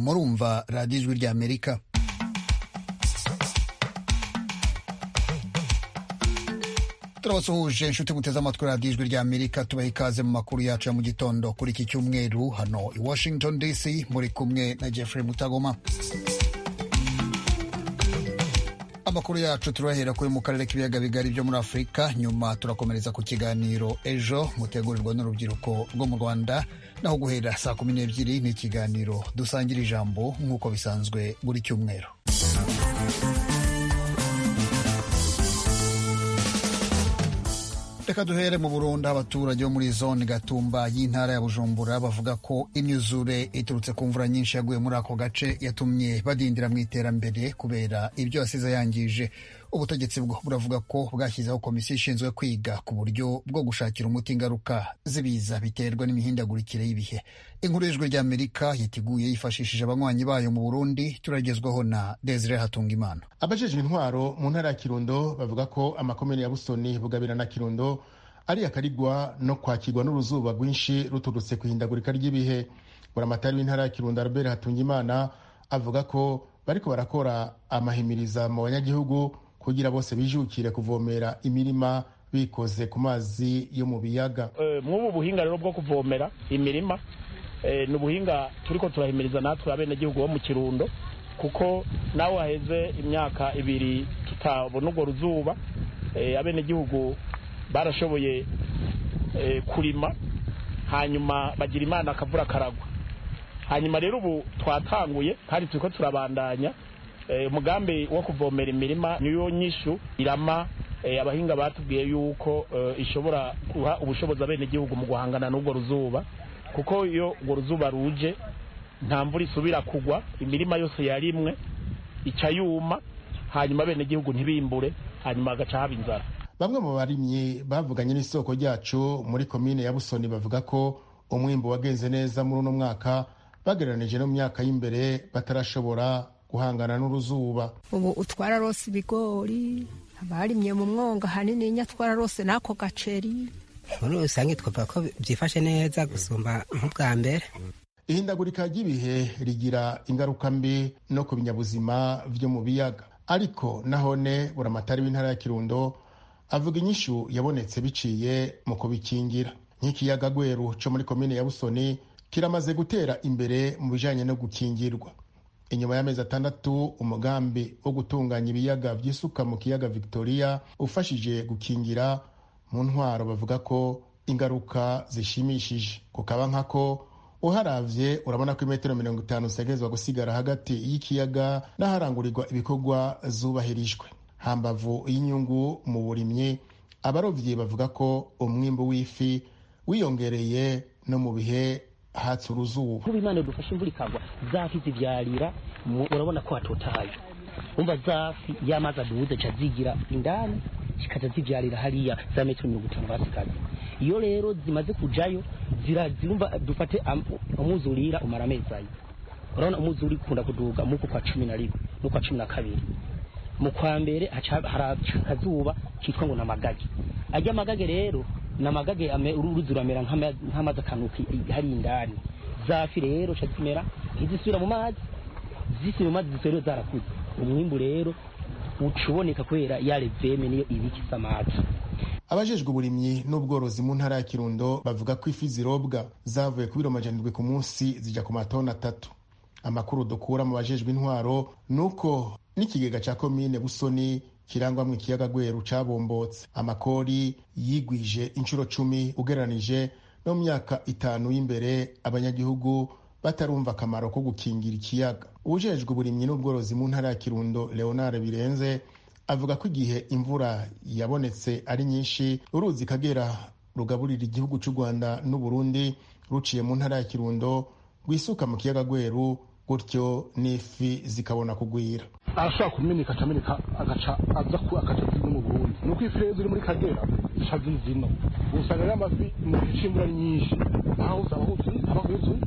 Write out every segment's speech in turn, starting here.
murumva radiyo ijwi ry'amerika turabasuhuje inshuti muteze amatwi radiyo ijwi ry'amerika tubaha ikaze mu makuru yacu ya mu gitondo kuri iki cyumweru hano i washington dc muri kumwe na jeffrey mutagoma amakuru yacu turahera kuri mu karere k'ibiyaga bigari byo muri afurika nyuma turakomereza ku kiganiro ejo mutegurirwa n'urubyiruko rwo mu rwanda naho guhera saa kumi n'ebyiri ni ikiganiro dusangira ijambo nk'uko bisanzwe buri cyumweru reka duhere mu burundi abaturage bo muri zone gatumba y'intara ya bujumbura bavuga ko imyuzure iturutse ku mvura nyinshi yaguye muri ako gace yatumye badindira mu iterambere kubera ibyo yasize yangije ubutegetsi bwo buravuga ko bwashyizeho komisiyo ishinzwe kwiga ku buryo bwo gushakira umuti ingaruka z'ibiza biterwa n'imihindagurikire y'ibihe inkuru y'ijwi ry'amerika yiteguye yifashishije abanywanyi bayo mu burundi turagezwaho na desire hatungimana abajejwe intwaro mu ntara ya kirundo bavuga ko amakomine ya busoni bugabira na kirundo ari akarigwa no kwakirwa n'uruzuba rwinshi ruturutse ku ihindagurika ry'ibihe buramatari w'intara ya kirundo albert hatungimana avuga ko bariko barakora amahimiriza mu banyagihugu kugira bose bijukire kuvomera imirima bikoze ku mazi yo mu biyaga mw'ubu buhinga rero bwo kuvomera imirima ni ubuhinga turiko turahimiriza natwe abenegihugu bo mu kirundo kuko nawe haheze imyaka ibiri tutabona urwo ruzuba abenegihugu barashoboye kurima hanyuma bagira imana akavura karagwa hanyuma rero ubu twatanguye kandi turiko turabandanya umugambi wo kuvomera imirima niyo nyishu irama abahinga batubwiye yuko ishobora guha ubushobozi abenegihugu mu guhangana n'urwo ruzuba kuko iyo urwo ruzuba ruje nta mvura isubira kugwa imirima yose yarimwe ica yuma hanyuma abenegihugu ntibimbure hanyuma hagaca haba inzara bamwe mu barimyi bavuganye n'isoko ryacu muri komine ya busoni bavuga ko umwimbu wagenze neza muri uno mwaka bagereranije no mu myaka y'imbere batarashobora guhangana n'uruzuba ubu utwara rose ibigori abarimye mu mwonga hanini nyatwara rose n'ako gaceri muri rusange twavuga ko byifashe neza gusumba nk'ubwa mbere ihindagurika ry'ibihe rigira ingaruka mbi no ku binyabuzima byo mu biyaga ariko nahone buramatari w'intara ya kirundo avuga inyishu yabonetse biciye mu kubikingira nk'ikiyaga gweru cyo muri komine ya busoni kiramaze gutera imbere mu bijanye no gukingirwa inyuma y'amezi atandatu umugambi wo gutunganya ibiyaga by'isuka mu kiyaga victoria ufashije gukingira mu ntwaro bavuga ko ingaruka zishimishije ku nka ko uharavye urabona ko imetero mirongo itanu zitegerezwa gusigara hagati y'ikiyaga n'aharangurirwa ibikorwa zubahirijwe hambavu y'inyungu mu burimyi abarovyi bavuga ko umwimbu w'ifi wiyongereye no mu bihe hatse uruzuba kuba imana dufashe imvura ikagwa zafi zibyarira urabona ko hatotahaye umva zafi y'amazi aduhuze ca zigira indani zikaza zibyarira hariya za metero mirongo itanu basigaje iyo rero zimaze kujayo zirumva dufate umwuzi urira umara amezi ayo urabona umwuzi uri kunda kuduga muko kwa cumi na rimwe n'ukwa cumi na kabiri mu kwa mbere haraca akazuba kitwa ngo namagage ajya amagage rero namagage uruzi ruramera nk'amazi akanuka hari indani zafi rero ca zimera ntizisubira mu mazi zisubira mu mazi zisubira zarakuze umwimbu rero uca uboneka kubera ya reveme niyo ibika isa amazi abajejwe uburimyi n'ubworozi mu ntara ya kirundo bavuga ko ifi zirobwa zavuye ku biro majana ku munsi zijya ku matoni atatu amakuru dukura mu bajejwe intwaro ni uko n'ikigega cya komine busoni kirangwamo ikiyaga gweru cabombotse amakori yigwije inshuro cumi ugereranije no mu myaka itanu y'imbere abanyagihugu batarumva akamaro ko gukingira ikiyaga ubujejwe uburimyi n'ubworozi mu ntara ya kirundo leonard birenze avuga ko igihe imvura yabonetse ari nyinshi uruzi kagera rugaburira igihugu cy'u rwanda n'uburundi ruciye mu ntara ya kirundo rwisuka mu kiyaga gweru gutyo n'ifi zikabona kugwira arashobora kumeneka akameneka agaca aza ku agaca zino mu burundi ni uko ifi rero muri kagera ica zino usanga rero amafi mu gihe cy'imvura nyinshi aho usanga huzuye aba huzuye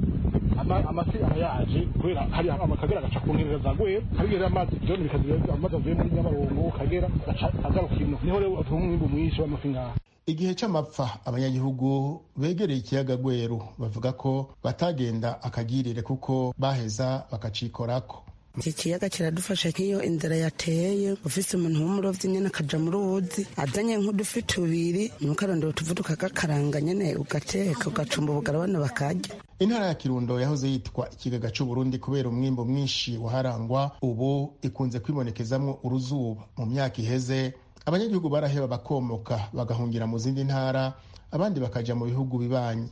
amafi aba yaje kubera hari amakagera agaca ku nkerera za gwera hari rero amazi byone bikaziba amazi avuye muri nyabarongo kagera agaca agaruka ino niho rero tuha umwimbu mwinshi w'amafi nk'aha igihe cy'amapfa abanyagihugu begereye ikiyaga gweru bavuga ko batagenda akagirire kuko baheza bakacikorako iki kiyaga kiradufasha nk'iyo inzara yateye ufise umuntu w'umurovyi nyene akaja muri uwuzi azanye nk'udufi tubiri nuko arondera utuvu tukagakaranga nyene ugateka ugacumba ubugara abana bakarya intara ya kirundo yahoze yitwa ikigaga c'uburundi kubera umwimbo mwinshi waharangwa ubu ikunze kwibonekezamwo uruzuba mu myaka iheze abanyagihugu baraheba bakomoka bagahungira mu zindi ntara abandi bakaja mu bihugu bibanyi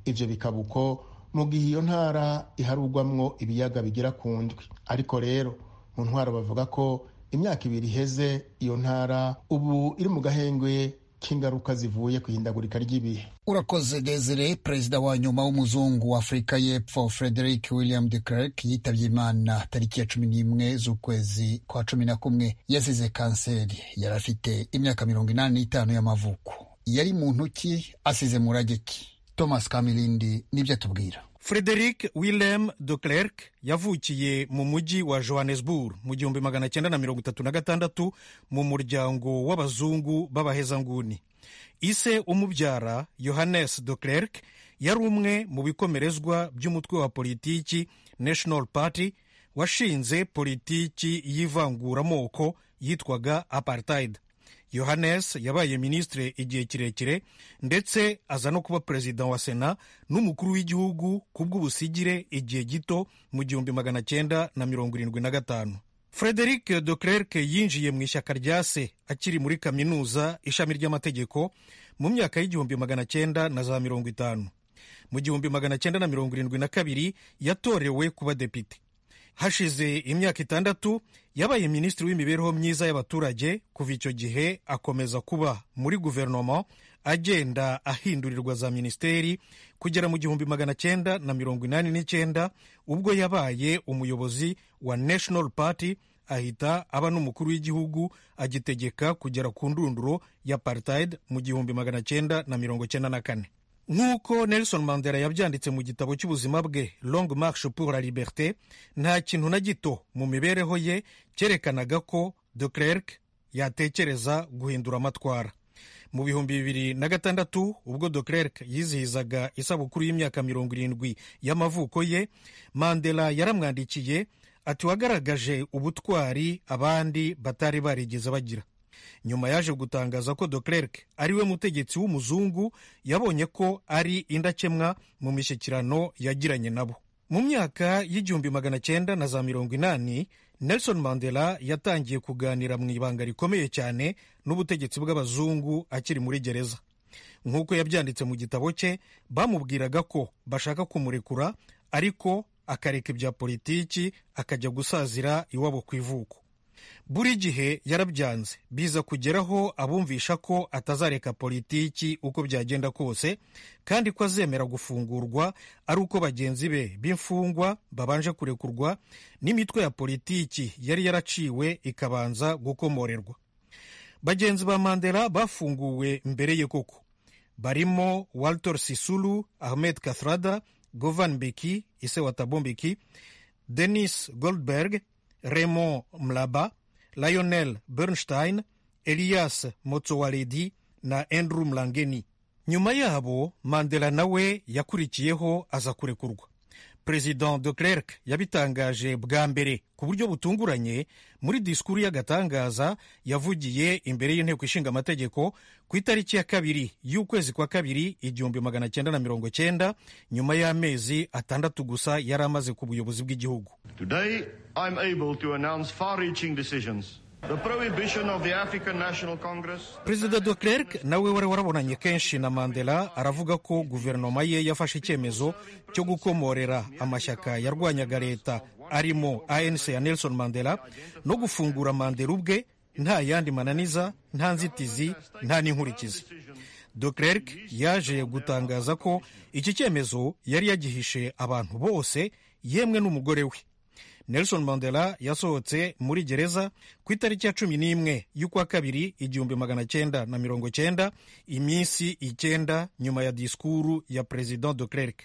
ivyo bikaba uko mu gihe iyo ntara iharugwamwo ibiyaga bigera ku ndwi ariko rero mu ntwaro bavuga ko imyaka ibiri iheze iyo ntara ubu iri mu gahengwe k'ingaruka zivuye ku ihindagurika ry'ibihe urakoze desire perezida wa nyuma w'umuzungu wa afurika y'epfo frederick william de clerk yitabye imana tariki ya cumi n'imwe z'ukwezi kwa cumi na kumwe yasize kanseri yari afite imyaka mirongo inani n'itanu y'amavuko yari mu ntoki asize murageki thomas kamilindi nibyo atubwira frederic willem de clerk yavukiye mu mujyi wa johannesburg mu gihumbi magana cyenda na mirongo itatu na gatandatu mu muryango w'abazungu b'abahezanguni ise umubyara yohannes de clerk yari umwe mu bikomerezwa by'umutwe wa politiki national party washinze politiki y'ivanguramoko yitwaga apartheid yohannes yabaye minisitiri igihe kirekire ndetse aza no kuba perezida wa sena n'umukuru w'igihugu ku bw'ubusigire igihe gito mu gihumbi magana cyenda na mirongo irindwi na gatanu frederic de clerc yinjiye mu ishyaka rya se akiri muri kaminuza ishami ry'amategeko mu myaka y'igihumbi magana cyenda na za mirongo itanu mu gihumbi magana cyenda na mirongo irindwi na kabiri yatorewe kuba depite hashize imyaka itandatu yabaye minisitiri w'imibereho myiza y'abaturage kuva icyo gihe akomeza kuba muri guverinoma agenda ahindurirwa za minisiteri kugera mu gihumbi magana cyenda na mirongo inani n'icyenda ubwo yabaye umuyobozi wa national party ahita aba n'umukuru w'igihugu agitegeka kugera ku ndunduro ya apartheid mu gihumbi magana cyenda na mirongo cyenda na kane nk'uko nelson mandela yabyanditse mu gitabo cy'ubuzima bwe long marche pour la liberté nta kintu na gito mu mibereho ye cyerekanaga ko de clerc yatekereza guhindura amatwara mu bihumbi bibiri na gatandatu ubwo de clerc yizihizaga isabukuru y'imyaka mirongo irindwi y'amavuko ye mandela yaramwandikiye ati wagaragaje ubutwari abandi batari barigeze bagira nyuma yaje gutangaza ko de clerc ariwe mutegetsi w'umuzungu yabonye ko ari indakemwa mu mishyikirano yagiranye nabo mu myaka y'igihumbi magana cyenda na za mirongo inani nelson mandela yatangiye kuganira mu ibanga rikomeye cyane n'ubutegetsi bw'abazungu akiri muri gereza nk'uko yabyanditse mu gitabo cye bamubwiraga ko bashaka kumurekura ariko akareka ibya politiki akajya gusazira iwabo ku ivuko buri gihe yarabyanze biza kugeraho abumvisha ko atazareka politiki uko byagenda kose kandi ko azemera gufungurwa ari uko bagenzi be b'imfungwa babanje kurekurwa n'imitwe ya politiki yari yaraciwe ikabanza gukomorerwa bagenzi ba mandela bafunguwe mbere ye koko barimo walter sisulu ahmed kathrada govan beki ise wa tabo beki denis goldberg Raymond Mlaba, Lionel Bernstein, Elias Motsowaledi na Andrew Mlangeni. Nyuma yabo Mandela nawe yakurikiyeho aza kurekurwa. President de Klerk yabitangaje bwa mbere ku buryo butunguranye muri disikuru y'agatangaza yavugiye imbere y'inteko ishinga amategeko ku itariki ya kabiri y'ukwezi kwa kabiri igihumbi magana cyenda na mirongo cyenda nyuma y'amezi atandatu gusa yari amaze ku buyobozi bw'igihugu Today, I'm able to announce far-reaching decisions. The prohibition of the African National Congress. perezida de clerc nawe wari warabonanye kenshi na mandela aravuga ko guverinoma ye yafashe icyemezo cyo gukomorera amashyaka yarwanyaga leta arimo anc ya nelson mandela no gufungura mandela ubwe nta yandi mananiza nta nzitizi nta n'inkurikizi de clerc yaje gutangaza ko iki cyemezo yari yagihishe abantu bose yemwe n'umugore we nelson mandela yasohotse muri gereza ku itariki ya cumi n'imwe y'ukwa kabiri igihumbi magana cyenda na mirongo cyenda iminsi icyenda nyuma ya disikuru ya perezida de clerc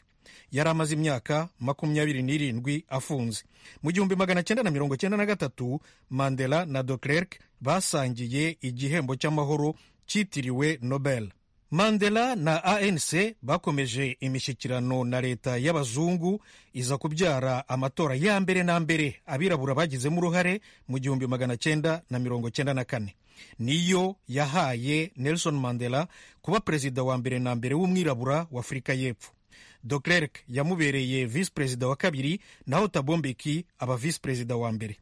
yari amaze imyaka makumyabiri n'irindwi afunze mu gihumbi magana cyenda na mirongo cyenda na gatatu mandela na de clerc basangiye igihembo cy'amahoro cyitiriwe nobel mandela na anc bakomeje imishyikirano na leta y'abazungu iza kubyara amatora ya mbere na mbere abirabura bagizemo uruhare mu gihumbi magana cyenda na mirongo cyenda na kane niyo yahaye nelson mandela kuba perezida wa mbere na mbere w'umwirabura w'afurika y'epfo Leclerc yamubereye visi perezida wa kabiri naho tabombeki aba visi perezida wa mbere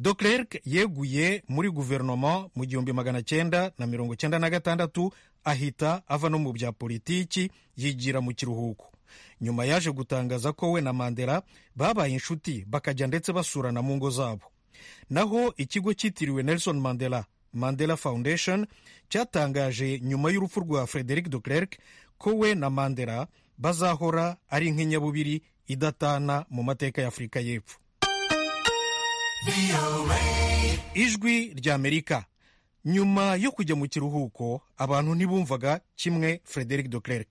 Leclerc yeguye muri guverinoma mu gihumbi magana cyenda na mirongo cyenda na gatandatu ahita ava no mu bya politiki yigira mu kiruhuko nyuma yaje gutangaza ko we na mandela babaye inshuti bakajya ndetse basurana mu ngo zabo naho ikigo cyitiriwe nelson mandela mandela foundation cyatangaje nyuma y'urupfu rwa frederic Leclerc ko we na mandela bazahora ari nk'inyabubiri idatana mu mateka ya afurika y'epfo ijwi ry'amerika nyuma yo kujya mu kiruhuko abantu ntibumvaga kimwe frederic Leclerc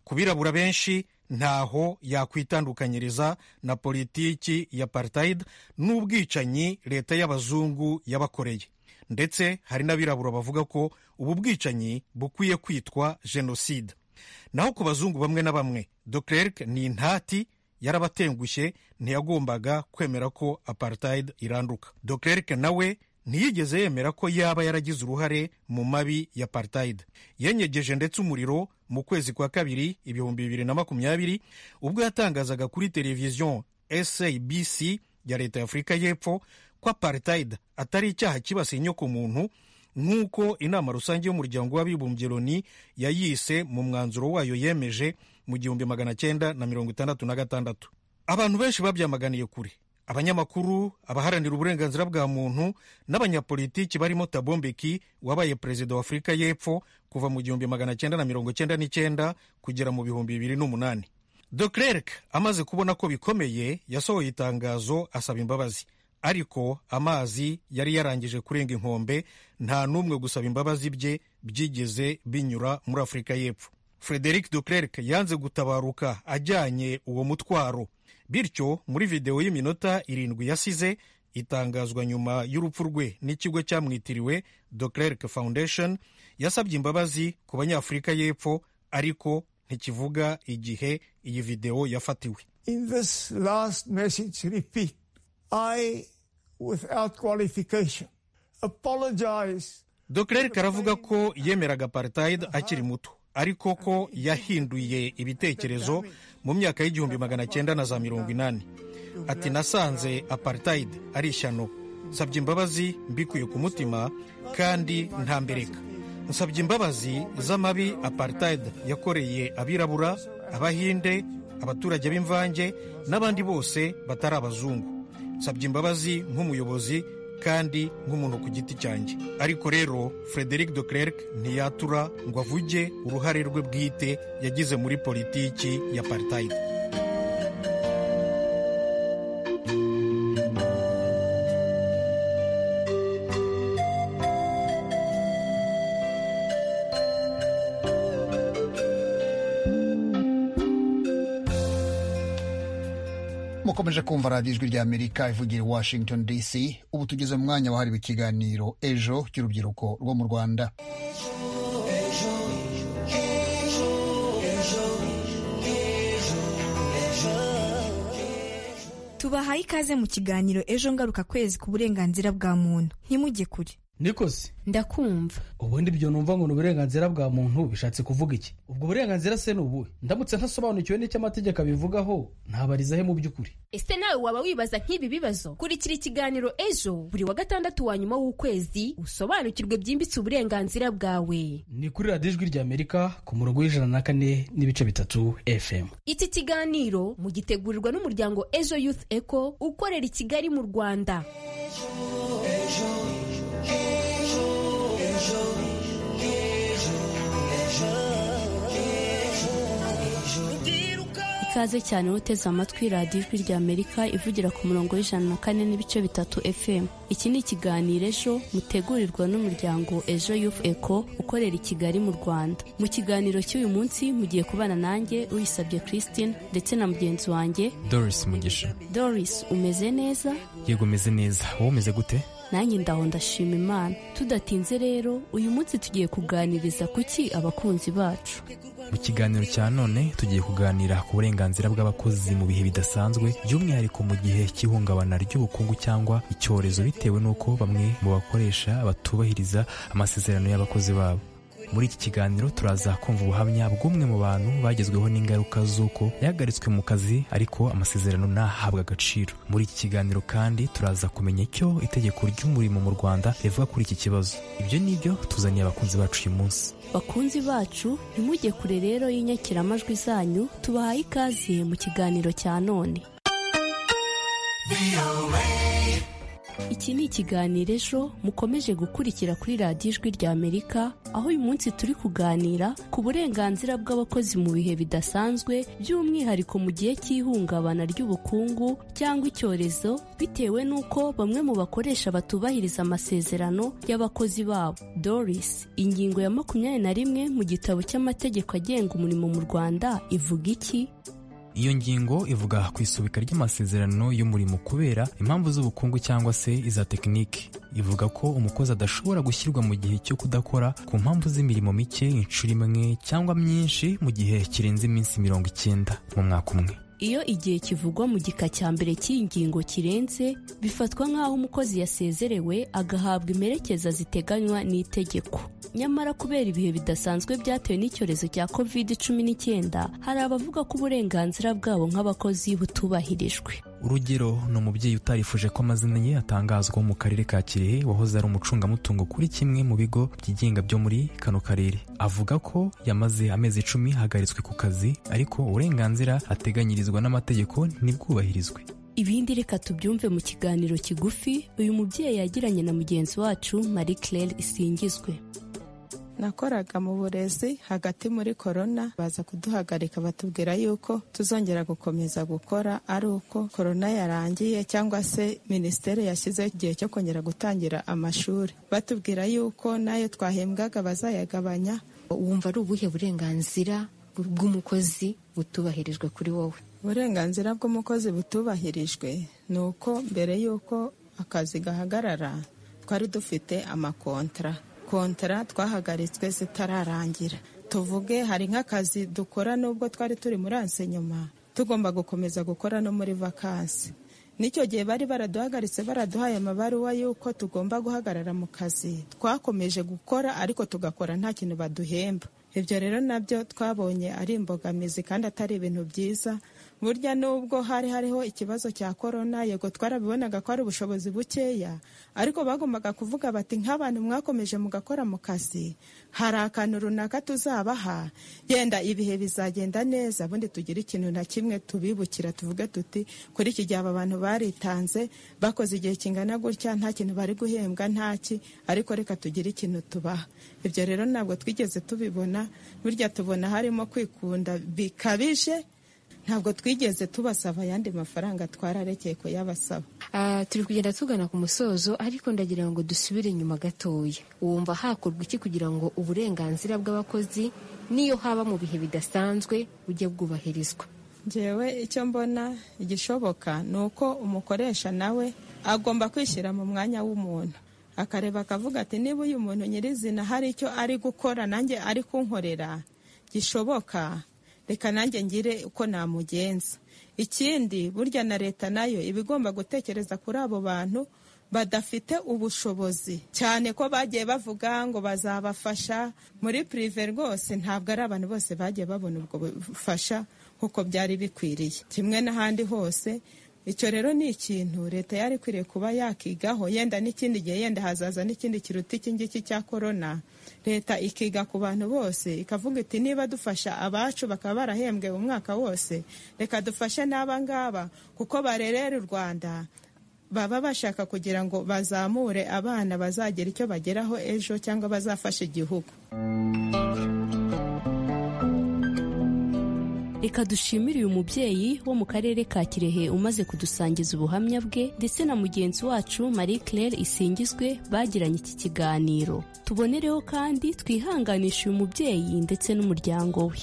ku birabura benshi ntaho yakwitandukanyiriza na politiki ya apartheid n'ubwicanyi leta y'abazungu yabakoreye ndetse hari n'abirabura bavuga ko ubu bwicanyi bukwiye kwitwa jenoside naho ku bazungu bamwe na bamwe Leclerc ni intati yarabatengushye ntiyagombaga kwemera ko apartheid iranduka Leclerc nawe ntiyigeze yemera ko yaba yaragize uruhare mu mabi ya apartheid yenyegeje ndetse umuriro mu kwezi kwa kabiri ibihumbi bibiri na makumyabiri ubwo yatangazaga kuri televiziyo sabc ya leta ya afurika y'epfo ko apartheid atari icyaha kibasiye inyokomuntu nk'uko inama rusange y'umuryango w'abibumbye loni yayise mu mwanzuro wayo yemeje mu gihumbi magana cyenda na mirongo itandatu na gatandatu abantu benshi babyamaganiye kure abanyamakuru abaharanira uburenganzira bwa muntu n'abanyapolitiki barimo tabombeki wabaye perezida wa afurika y'epfo kuva mu gihumbi magana cyenda na mirongo cyenda n'icyenda kugera mu bihumbi bibiri n'umunani Leclerc amaze kubona ko bikomeye yasohoye itangazo asaba imbabazi ariko amazi yari yarangije kurenga inkombe nta n'umwe gusaba imbabazi bye byigeze binyura muri afurika y'epfo frederic Leclerc yanze gutabaruka ajyanye uwo mutwaro bityo muri videwo y'iminota irindwi yasize itangazwa nyuma y'urupfu rwe n'ikigo cyamwitiriwe Leclerc foundation yasabye imbabazi ku banyafurika y'epfo ariko ntikivuga igihe iyi videwo yafatiwe in this last message repeat i without qualification apologize Leclerc aravuga ko yemeraga apartheid akiri muto ariko ko yahinduye ibitekerezo mu myaka y'igihumbi magana cyenda na za mirongo inani ati nasanze apartheid ari ishyano nsabye imbabazi mbikuye ku mutima kandi ntambereka nsabye imbabazi z'amabi apartheid yakoreye abirabura abahinde abaturage b'imvange n'abandi bose batari abazungu nsabye imbabazi nk'umuyobozi kandi nk'umuntu ku giti cyanjye ariko rero frederic Leclerc ntiyatura ngo avuge uruhare rwe bwite yagize muri politiki ya partayide mukomeje kumva radiyo ijwi ry'amerika ivugira i washington dc ubu tugeze mu mwanya wahariwe ikiganiro ejo cy'urubyiruko rwo mu rwanda tubahaye ikaze mu kiganiro ejo ngaruka kwezi ku burenganzira bwa muntu ntimujye kure nikosi ndakumva ubundi ibyo numva ngo ni uburenganzira bwa muntu bishatse kuvuga iki ubwo burenganzira se ni ubuhe ndamutse ntasobanukiwe n'icyo amategeko abivugaho ntabariza he mu by'ukuri ese nawe waba wibaza nk'ibi bibazo kurikira ikiganiro ejo buri wa gatandatu wa nyuma w'ukwezi usobanukirwe byimbitse uburenganzira bwawe ni kuri radiyo ijwi ry'amerika ku murongo w'ijana na kane n'ibice bitatu fm iki kiganiro mugitegurirwa n'umuryango ejo youth eco ukorera i kigali mu rwanda ikaze cyane uteze amatwi radiyo ijwi ry'amerika ivugira ku murongo w'ijana na kane n'ibice bitatu fm iki ni ikiganiro ejo mutegurirwa n'umuryango ejo yufu eko ukorera i kigali mu rwanda mu kiganiro cy'uyu munsi mugiye kubana nanjye uyisabye christine ndetse na mugenzi wanjye doris mugisha doris umeze neza yego umeze neza wowe umeze gute nanjye ndaho ndashima imana tudatinze rero uyu munsi tugiye kuganiriza kuki abakunzi bacu mu kiganiro cya none tugiye kuganira ku burenganzira bw'abakozi mu bihe bidasanzwe by'umwihariko mu gihe cy'ihungabana ry'ubukungu cyangwa icyorezo bitewe n'uko bamwe mu bakoresha batubahiriza amasezerano y'abakozi babo muri iki kiganiro turaza kumva ubuhamya bw'umwe mu bantu bagezweho n'ingaruka z'uko yahagaritswe mu kazi ariko amasezerano ntahabwe agaciro muri iki kiganiro kandi turaza kumenya icyo itegeko ry'umurimo mu rwanda rivuga kuri iki kibazo ibyo ni byo tuzaniye abakunzi bacu uyu munsi bakunzi bacu ntimujye kure rero y'inyakiramajwi zanyu tubahaye ikaze mu kiganiro cya none Iki ni ikiganiro ejo mukomeje gukurikira kuri radiyo ijwi rya Amerika aho uyu munsi turi kuganira ku burenganzira bw'abakozi mu bihe bidasanzwe by'umwihariko mu gihe cy'ihungabana ry'ubukungu cyangwa icyorezo bitewe n'uko bamwe mu bakoresha batubahiriza amasezerano y'abakozi babo Doris ingingo ya makumyabiri na rimwe mu gitabo cy'amategeko agenga umurimo mu Rwanda ivuga iki iyo ngingo ivuga ku isubika ry'amasezerano y'umurimo kubera impamvu z'ubukungu cyangwa se iza tekiniki ivuga ko umukozi adashobora gushyirwa mu gihe cyo kudakora ku mpamvu z'imirimo mike inshuro imwe cyangwa myinshi mu gihe kirenze iminsi mirongo icyenda mu mwaka umwe iyo igihe kivugwa mu gika cya mbere cy'iyi ngingo kirenze bifatwa nk'aho umukozi yasezerewe agahabwa imperekeza ziteganywa n'itegeko nyamara kubera ibihe bidasanzwe byatewe n'icyorezo cya covid cumi n'icyenda hari abavuga ko uburenganzira bwabo nk'abakozi butubahirijwe urugero ni umubyeyi utarifuje ko amazina ye atangazwa mu karere ka kirehe wahoze ari umucungamutungo kuri kimwe mu bigo byigenga byo muri kano karere avuga ko yamaze amezi icumi ahagaritswe ku kazi ariko uburenganzira ateganyirizwa n'amategeko ntibwubahirizwe ibindi reka tubyumve mu kiganiro kigufi uyu mubyeyi yagiranye na mugenzi wacu marie claire isingizwe nakoraga mu burezi hagati muri korona baza kuduhagarika batubwira yuko tuzongera gukomeza gukora ari uko korona yarangiye cyangwa se minisiteri yashyizeho igihe cyo kongera gutangira amashuri batubwira yuko nayo twahembwaga bazayagabanya wumva ari ubuhe burenganzira bw'umukozi butubahirijwe kuri wowe uburenganzira bw'umukozi butubahirijwe ni uko mbere y'uko akazi gahagarara twari dufite amakontara kontara twahagaritswe zitararangira tuvuge hari nk'akazi dukora n'ubwo twari turi muri nyuma tugomba gukomeza gukora no muri vakansi n'icyo gihe bari baraduhagaritse baraduhaye amabaruwa y'uko tugomba guhagarara mu kazi twakomeje gukora ariko tugakora nta kintu baduhemba ibyo rero nabyo twabonye ari imbogamizi kandi atari ibintu byiza burya nubwo hari hariho ikibazo cya korona yego twarabibonaga ko ari ubushobozi bukeya ariko bagombaga kuvuga bati nk'abantu mwakomeje mugakora mu kazi hari akantu runaka tuzabaha yenda ibihe bizagenda neza ubundi tugire ikintu na kimwe tubibukira tuvuge tuti kuri iki gihe aba bantu baritanze bakoze igihe kingana gutya nta kintu bari guhembwa ntaki ariko reka tugire ikintu tubaha ibyo rero ntabwo twigeze tubibona burya tubona harimo kwikunda bikabije ntabwo twigeze tubasaba ayandi mafaranga twararekeye kuyabasaba turi kugenda tugana ku musozo ariko ndagira ngo dusubire inyuma gatoya wumva hakorwa iki kugira ngo uburenganzira bw'abakozi n'iyo haba mu bihe bidasanzwe bujye bwubahirizwa ngewe icyo mbona igishoboka ni uko umukoresha nawe agomba kwishyira mu mwanya w'umuntu akareba akavuga ati niba uyu muntu nyirizina hari icyo ari gukora nanjye ari kunkorera gishoboka reka nanjye ngire uko namugenza ikindi burya na leta nayo iba igomba gutekereza kuri abo bantu badafite ubushobozi cyane ko bagiye bavuga ngo bazabafasha muri pirive rwose ntabwo ari abantu bose bagiye babona ubwo bufasha nk'uko byari bikwiriye kimwe n'ahandi hose icyo rero ni ikintu leta yari ikwiriye kuba yakigaho yenda n'ikindi gihe yenda hazaza n'ikindi kiruta iki ngiki cya korona leta ikiga ku bantu bose ikavuga iti niba dufasha abacu bakaba barahembwe umwaka wose reka dufashe n'aba ngaba kuko barerera u rwanda baba bashaka kugira ngo bazamure abana bazagira icyo bageraho ejo cyangwa bazafashe igihugu reka dushimire uyu mubyeyi wo mu karere ka kirehe umaze kudusangiza ubuhamya bwe ndetse na mugenzi wacu marie claire isingizwe bagiranye iki kiganiro tubonereho kandi twihanganishe uyu mubyeyi ndetse n'umuryango we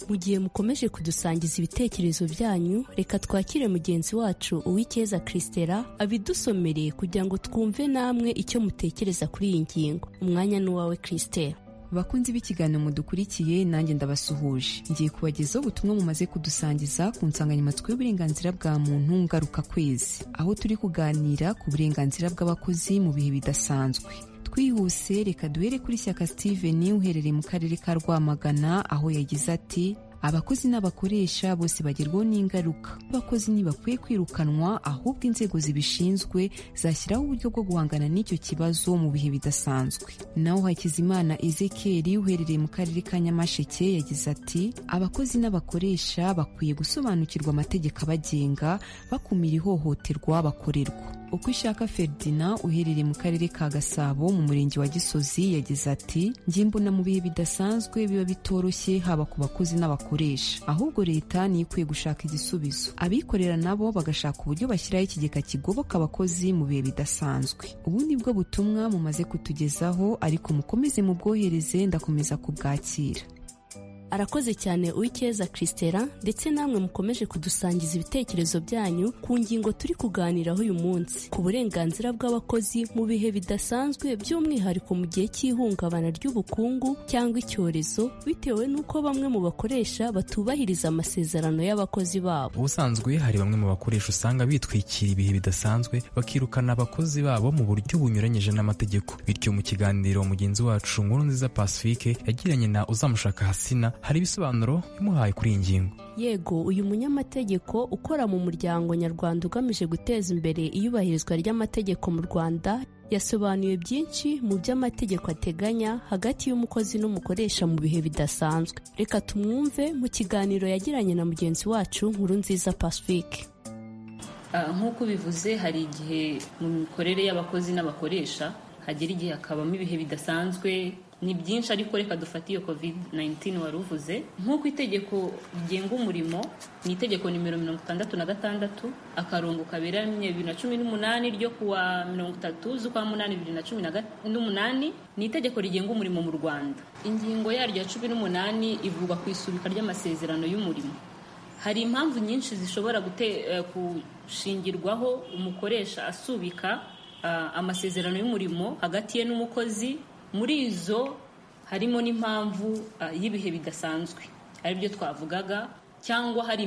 mu gihe mukomeje kudusangiza ibitekerezo byanyu reka twakire mugenzi wacu uw'icyeza christela abidusomereye kugira ngo twumve namwe icyo mutekereza kuri iyi ngingo umwanya ni uwawe christela bakunzi b'ikiganiro mudukurikiye nanjye ndabasuhuje ngiye kubagezaho ubutumwa mumaze kudusangiza ku nsanganyamatsiko y'uburenganzira bwa muntu ngaruka kwezi aho turi kuganira ku burenganzira bw'abakozi mu bihe bidasanzwe twihuse reka duhere kuri shyaka steven uherereye mu karere ka rwamagana aho yagize ati abakozi n'abakoresha bose bagerwaho n'ingaruka abakozi ntibakwiye kwirukanwa ahubwo inzego zibishinzwe zashyiraho uburyo bwo guhangana n'icyo kibazo mu bihe bidasanzwe naho hakizimana ezekiel uherereye mu karere ka nyamasheke yagize ati abakozi n'abakoresha bakwiye gusobanukirwa amategeko abagenga bakumira ihohoterwa bakorerwa uko ishaka feridina uherereye mu karere ka gasabo mu murenge wa gisozi yagize ati njye mbona mu bihe bidasanzwe biba bitoroshye haba ku bakozi n'abakoresha ahubwo leta niyo ikwiye gushaka igisubizo abikorera nabo bagashaka uburyo bashyiraho ikigega kigoboka abakozi mu bihe bidasanzwe ubu ni bwo butumwa mumaze kutugezaho ariko mukomeze mubwohereze ndakomeza kubwakira arakoze cyane uw'icyeza christela ndetse namwe mukomeje kudusangiza ibitekerezo byanyu ku ngingo turi kuganiraho uyu munsi ku burenganzira bw'abakozi mu bihe bidasanzwe by'umwihariko mu gihe cy'ihungabana ry'ubukungu cyangwa icyorezo bitewe n'uko bamwe mu bakoresha batubahiriza amasezerano y'abakozi babo ubusanzwe hari bamwe mu bakoresha usanga bitwikira ibihe bidasanzwe bakirukana abakozi babo mu buryo bunyuranyije n'amategeko bityo mu kiganiro mugenzi wacu nkuru nziza pacifique yagiranye na uzamushaka hasina hari ibisobanuro bimuhaye kuri iyi ngingo yego uyu munyamategeko ukora mu muryango nyarwanda ugamije guteza imbere iyubahirizwa ry'amategeko mu rwanda yasobanuye byinshi mu byo amategeko ateganya hagati y'umukozi n'umukoresha mu bihe bidasanzwe reka tumwumve mu kiganiro yagiranye na mugenzi wacu nkuru nziza pacifique nk'uko bivuze hari igihe mu mikorere y'abakozi n'abakoresha hagera igihe hakabamo ibihe bidasanzwe ni byinshi ariko reka dufate iyo covid 19 wari uvuze nk'uko itegeko rigenga umurimo ni itegeko nimero mirongo itandatu na gatandatu akarongo kaberamye bibiri na cumi n'umunani ryo kuwa mirongo itatu z'ukwa munani bibiri na cumi n'umunani ni itegeko rigenga umurimo mu rwanda ingingo yaryo ya cumi n'umunani ivugwa ku isubika ry'amasezerano y'umurimo hari impamvu nyinshi zishobora gute, uh, gushingirwaho umukoresha asubika uh, amasezerano y'umurimo hagati ye n'umukozi muri izo harimo n'impamvu y'ibihe bidasanzwe aribyo twavugaga cyangwa hari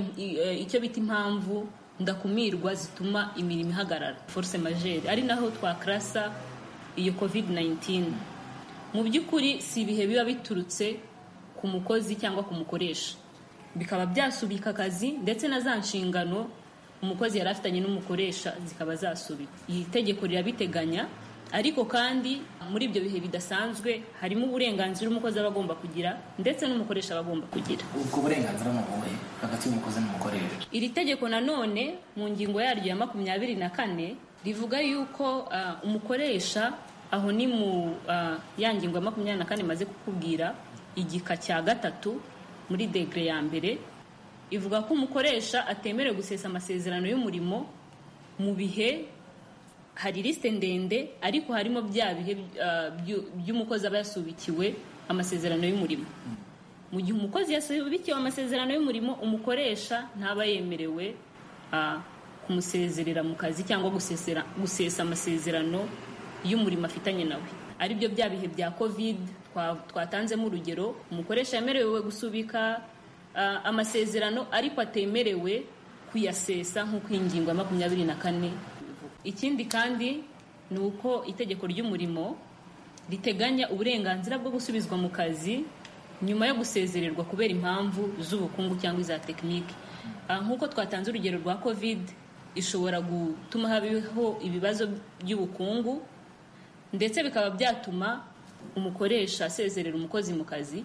icyo bita impamvu ndakumirwa zituma imirimo ihagarara force majeure ari naho twakarasa iyo covid 19 mu by'ukuri si ibihe biba biturutse ku mukozi cyangwa ku mukoresha bikaba byasubika akazi ndetse na za nshingano umukozi yari afitanye n'umukoresha zikaba zasubika iri tegeko rirabiteganya ariko kandi muri ibyo bihe bidasanzwe harimo uburenganzira umukozi aba agomba kugira ndetse n'umukoresha aba agomba kugira ubwo burenganzira ni ubuhe hagati y'umukozi n'umukoresha iri tegeko nanone mu ngingo yaryo ya makumyabiri na kane rivuga yuko umukoresha aho ni mu ya ngingo ya makumyabiri na kane imaze kukubwira igika cya gatatu muri degere ya mbere ivuga ko umukoresha atemerewe gusesa amasezerano y'umurimo mu bihe hari lisite ndende ariko harimo bya bihe by'umukozi aba yasubikiwe amasezerano y'umurimo mu gihe umukozi yasubikiwe amasezerano y'umurimo umukoresha ntaba yemerewe kumusezerera mu kazi cyangwa gusesa amasezerano y'umurimo afitanye nawe aribyo bya bihe bya covid twatanzemo urugero umukoresha yemerewe gusubika amasezerano ariko atemerewe kuyasesa nk'uko iyi ngingo ya makumyabiri na kane ikindi kandi ni uko itegeko ry'umurimo riteganya uburenganzira bwo gusubizwa mu kazi nyuma yo gusezererwa kubera impamvu z'ubukungu cyangwa iza tekinike nk'uko twatanze urugero rwa covid ishobora gutuma habaho ibibazo by'ubukungu ndetse bikaba byatuma umukoresha asezerera umukozi mu kazi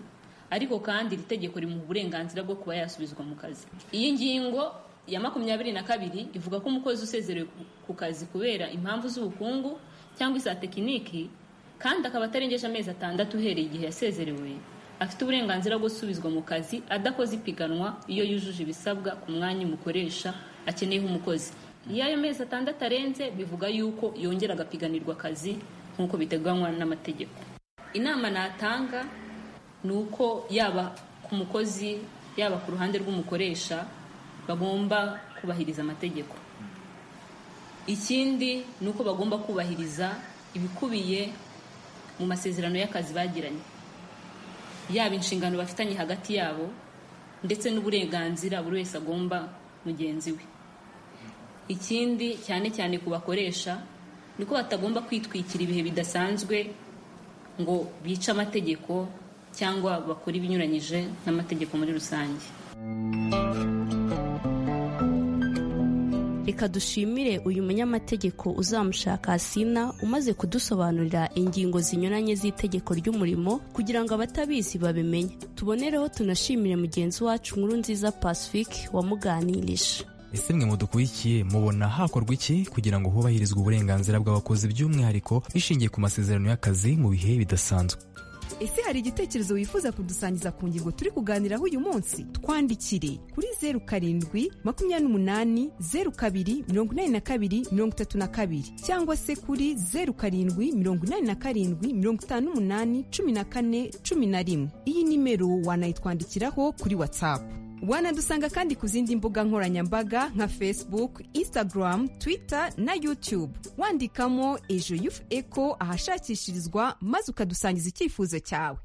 ariko kandi iri tegeko rimuha uburenganzira bwo kuba yasubizwa mu kazi iyi ngingo ya makumyabiri na kabiri ivuga ko umukozi usezerewe ku kazi kubera impamvu z'ubukungu cyangwa iza tekiniki kandi akaba atarengeje amezi atandatu uhereye igihe yasezerewe afite uburenganzira bwo gusubizwa mu kazi adakoze ipiganwa iyo yujuje ibisabwa ku mwanya umukoresha akeneyeho umukozi iyo ayo mezi atandatu arenze bivuga yuko yongera agapiganirwa akazi nk'uko biteganywa n'amategeko inama natanga ni uko yaba ku mukozi yaba ku ruhande rw'umukoresha bagomba kubahiriza amategeko ikindi ni uko bagomba kubahiriza ibikubiye mu masezerano y'akazi bagiranye yaba inshingano bafitanye hagati yabo ndetse n'uburenganzira buri wese agomba mugenzi we ikindi cyane cyane ku bakoresha ni ko batagomba kwitwikira ibihe bidasanzwe ngo bice amategeko cyangwa bakore ibinyuranyije n'amategeko muri rusange reka dushimire uyu munyamategeko uzamushaka asina umaze kudusobanurira ingingo zinyuranye z'itegeko ry'umurimo kugira ngo abatabizi babimenye tubonereho tunashimire mugenzi wacu nkuru nziza pacifique wamuganirije ese mwe mudukurikiye mubona hakorwa iki kugira ngo hubahirizwe uburenganzira bw'abakozi by'umwihariko bishingiye ku masezerano y'akazi mu bihe bidasanzwe ese hari igitekerezo wifuza kudusangiza ku ngingo turi kuganiraho uyu munsi twandikire kuri zeru karindwi makumyabiri n'umunani zeru kabiri mirongo inani na kabiri mirongo itatu na kabiri cyangwa se kuri zeru karindwi mirongo inani na karindwi mirongo itanu n'umunani cumi na kane cumi na rimwe iyi nimero wanayitwandikiraho kuri watsapu wanadusanga kandi ku zindi mbuga nkoranyambaga nka facebook instagram twitter na youtube wandikamo ejo yufu eko ahashakishirizwa maze ukadusangiza icyifuzo cyawe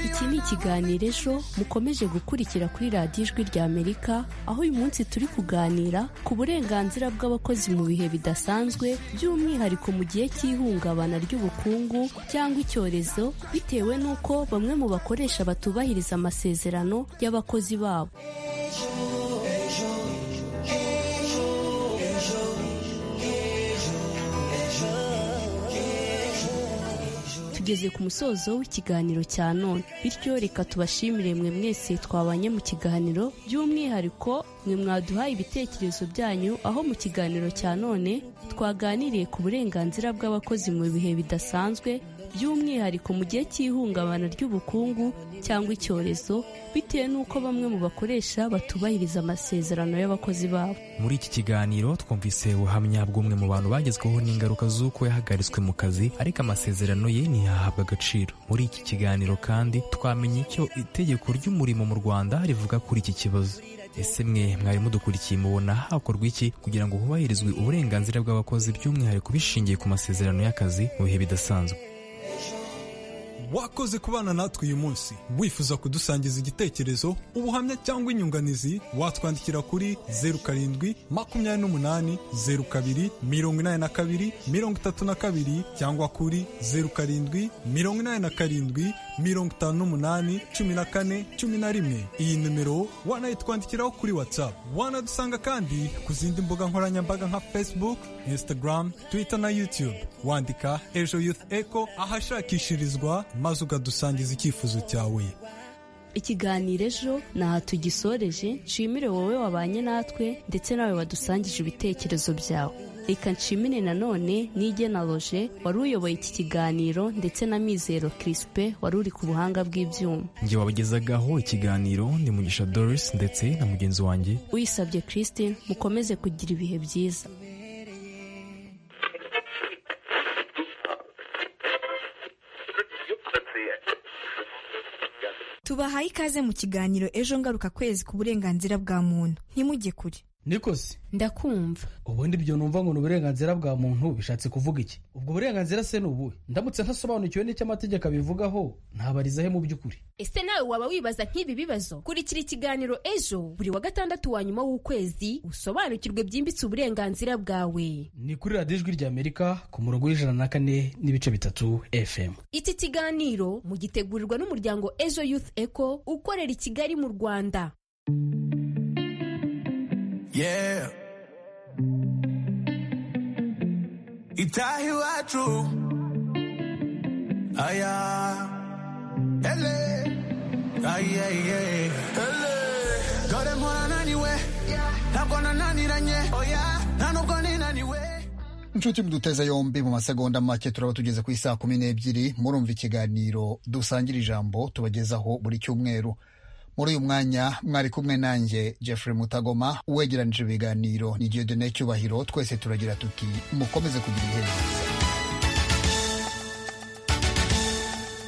iki ni ikiganiro ejo mukomeje gukurikira kuri radiyo ijwi rya amerika aho uyu munsi turi kuganira ku burenganzira bw'abakozi mu bihe bidasanzwe by'umwihariko mu gihe cy'ihungabana ry'ubukungu cyangwa icyorezo bitewe n'uko bamwe mu bakoresha batubahiriza amasezerano y'abakozi babo tugeze ku musozo w'ikiganiro cya none bityo reka tubashimire mwe mwese twabanye mu kiganiro by'umwihariko mwe mwaduhaye ibitekerezo byanyu aho mu kiganiro cya none twaganiriye ku burenganzira bw'abakozi mu bihe bidasanzwe by'umwihariko mu gihe cy'ihungabana ry'ubukungu cyangwa icyorezo bitewe n'uko bamwe mu bakoresha batubahiriza amasezerano y'abakozi babo muri iki kiganiro twumvise ubuhamya bw'umwe mu bantu bagezweho n'ingaruka z'uko yahagaritswe mu kazi ariko amasezerano ye ntiyahabwa agaciro muri iki kiganiro kandi twamenye icyo itegeko ry'umurimo mu rwanda rivuga kuri iki kibazo ese mwe mwari mudukurikiye mubona hakorwa iki kugira ngo hubahirizwe uburenganzira bw'abakozi by'umwihariko bishingiye ku masezerano y'akazi mu bihe bidasanzwe wakoze kubana natwe uyu munsi wifuza kudusangiza igitekerezo ubuhamya cyangwa inyunganizi watwandikira kuri zeru karindwi makumyabiri n'umunani zeru kabiri mirongo inani na kabiri mirongo itatu na kabiri cyangwa kuri zeru karindwi mirongo inani na karindwi mirongo itanu n'umunani cumi na kane cumi na rimwe iyi nimero wanayitwandikiraho kuri watsapu wanadusanga kandi ku zindi mbuga nkoranyambaga nka facebook instagram twitter na youtube wandika ejo youth echo ahashakishirizwa maze ukadusangiza icyifuzo cyawe ikiganiro ejo ni aha tugisoreje nshimire wowe wabanye natwe ndetse nawe wadusangije ibitekerezo byawe reka nshimire nanone n'igena loje wari uyoboye iki kiganiro ndetse na mizero kirisipe wari uri ku buhanga bw'ibyuma njye wabagezagaho ikiganiro ni mugisha doris ndetse na mugenzi wanjye uyisabye christine mukomeze kugira ibihe byiza tubahaye ikaze mu kiganiro ejo ngaruka kwezi ku burenganzira bwa muntu ntimujye kure nikosi ndakumva ubundi ibyo numva ngo ni uburenganzira bwa muntu bishatse kuvuga iki ubwo burenganzira se ni ubuhe ndamutse ntasobanukiwe n'icyo amategeko abivugaho ntabariza he mu by'ukuri ese nawe waba wibaza nk'ibi bibazo kurikira ikiganiro ejo buri wa gatandatu wa nyuma w'ukwezi usobanukirwe byimbitse uburenganzira bwawe ni kuri radiyo ijwi rya amerika ku murongo w'ijana na kane n'ibice bitatu fm iki kiganiro mugitegurirwa n'umuryango ejo youth eco ukorera i kigali mu rwanda Yeah. Itaha iwacu aya ele aye ye ele dore mpora naniwe ntabwo nananiranye oya nta nubwo ninaniwe inshuti muduteze yombi mu masegonda make turaba tugeze ku isaa kumi n'ebyiri murumva ikiganiro dusangira ijambo tubagezaho buri cyumweru muri uyu mwanya mwari kumwe nanjye jeffrey mutagoma uwegeranije ibiganiro ni diodone cyubahiro twese turagira tuti mukomeze kugira ibihe byiza